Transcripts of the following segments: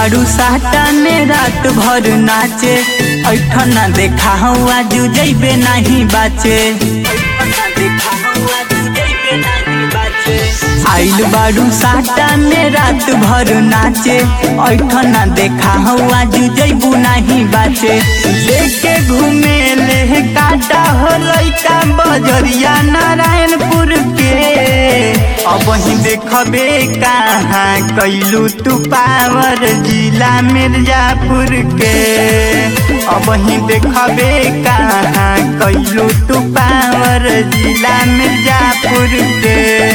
बाड़ू साटा में रात भर नाचे ऐठना देखा हुआ जू जैबे नहीं बाचे आइल बाड़ू साटा में रात भर नाचे ऐठना देखा हुआ जू जैबू नहीं बाचे लेके घूमे ले काटा हो लैका बजरिया नारायणपुर के अब ही देखबे कहाँ कैलू तू पावर जिला मिर्जापुर के अब ही देखबे कहाँ कैलू तू पावर जिला मिर्जापुर के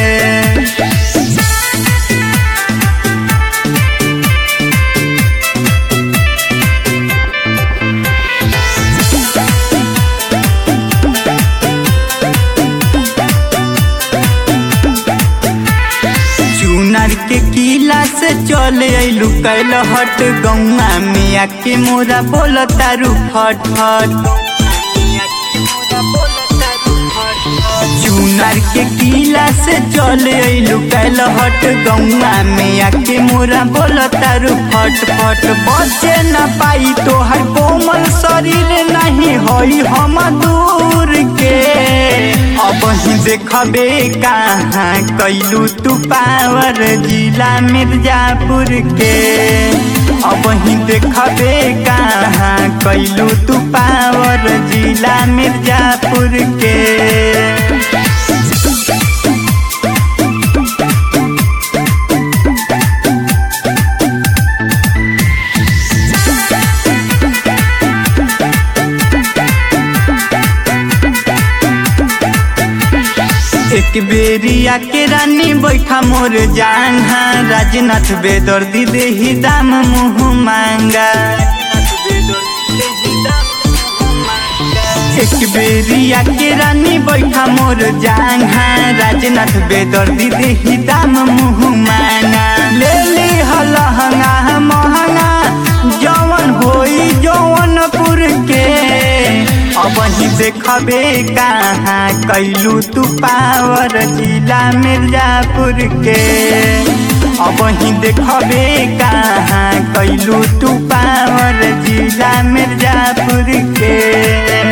चुनर के किला से चले अइलू कैल हट गौआ मिया के मोरा बोल तारू फट फट चुनर के किला से चले अइलू कैल हट गौआ मिया के मोरा बोल तारू फट फट बचे न पाई तोहर कोमल शरीर नहीं होई हम दूर के अब ही देखबे कहाँ कैलू तू पावर जिला मिर्जापुर के अब ही देखबे कहाँ कैलू तू पावर जिला मिर्जापुर के एक बेरिया के रानी बैठा मोर जांघा राजनाथ बेदर्दी देही दाम मुँह मांगा एक बेरिया के रानी बैठा मोर जांघा राजनाथ बेदर्दी देही दाम मुँह मांगा ले ली हलहंगा महंगा जवन होई जौनपुर के अब ही देखबे कहाँ कैलू तू पावर जिला मिर्जापुर के अब ही देखबे कहाँ कैलू तू पावर जिला मिर्जापुर के